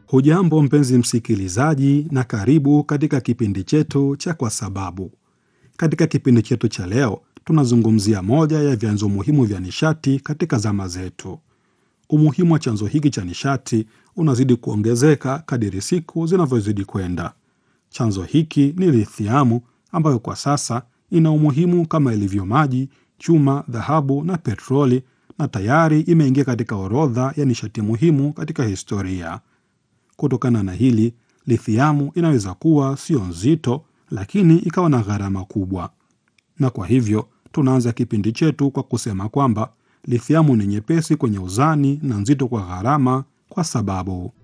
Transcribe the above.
Hujambo mpenzi msikilizaji, na karibu katika kipindi chetu cha Kwa Sababu. Katika kipindi chetu cha leo, tunazungumzia moja ya vyanzo muhimu vya nishati katika zama zetu. Umuhimu wa chanzo hiki cha nishati unazidi kuongezeka kadiri siku zinavyozidi kwenda. Chanzo hiki ni lithiamu, ambayo kwa sasa ina umuhimu kama ilivyo maji, chuma, dhahabu na petroli, na tayari imeingia katika orodha ya nishati muhimu katika historia. Kutokana na hili, lithiamu inaweza kuwa sio nzito, lakini ikawa na gharama kubwa. Na kwa hivyo tunaanza kipindi chetu kwa kusema kwamba lithiamu ni nyepesi kwenye uzani na nzito kwa gharama, kwa sababu